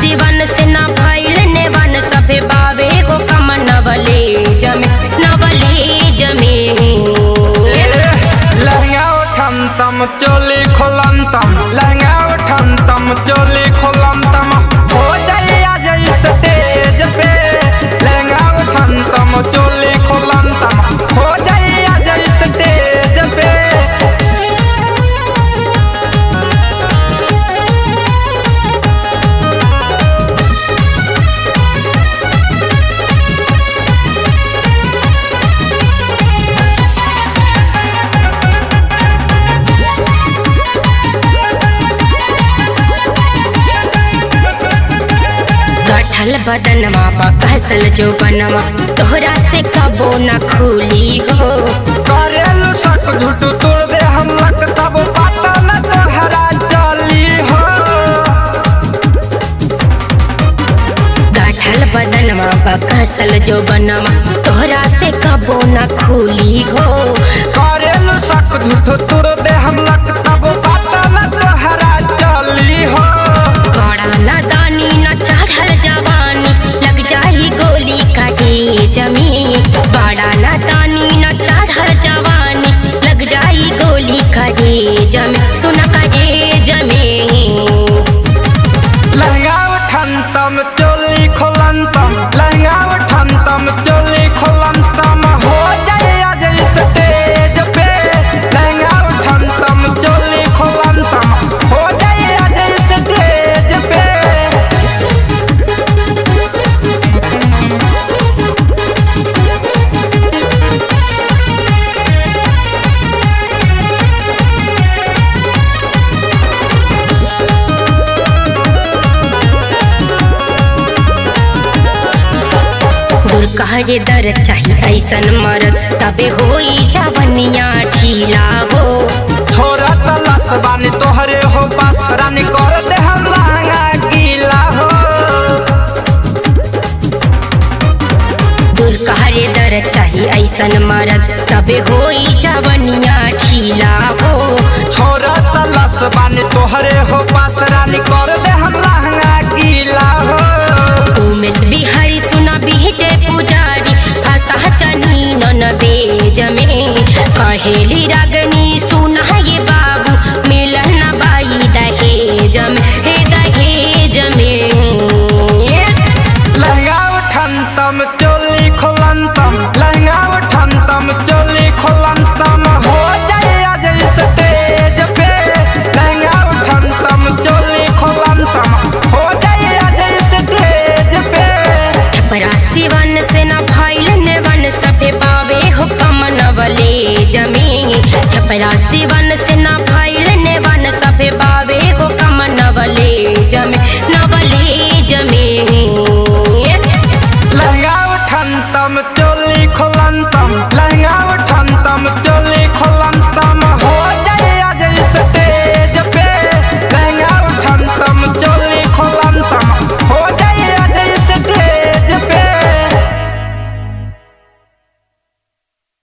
सिवन से न भइल नेवन सभे बावे हो कम नवले जमे नवले जमे लहंगा उठम तम चोली खोलम तम लहंगा उठम तम चोली खोलम तम हो जाइया जैसे तेज पे लहंगा उठम तम चोली खोलम तम हो जाइया जैसे तेज पे गठल बदनवा बकसल जो बनवा तोहरा से कबो न खुली हो करेलू सक झूठ तोड़ दे हम लक तब पता न तोहरा चली हो गठल बदनवा बकसल जो बनवा तोहरा से कबो न खुली हो करेलू सक झूठ तोड़ दे हम लक तब पता न तोहरा चली हो बड़ा नादानी न चढ़ल जवानी लग जाई गोली काटे जमी बड़ा नादानी न चढ़ल जवानी लग जाई गोली काटे जमी सुन काटे जमी लहंगा उठन तम चोली खोलन तम लहंगा उठन तम चोली खोलन तम हो जाइया जैसे तेज पे लहंगा उठन तम चोली खोलन तम हो जाइया जैसे तेज पे दूर कहरे दर चाही ऐसन मरद तबे होई जवनिया ढीला हो छोरा तलाश बानी तोहरे हो पास रानी कर दे हम लहंगा गीला हो दूर कहरे दर चाही ऐसन मरद तबे होई जवनिया ढीला हो छोरा तलाश बानी तोहरे हो पास रानी कर दे हम लहंगा गीला हो उमेश बिहारी सुना बीजे पुजारी भाषा चनी नन बेज में कहेली रागनी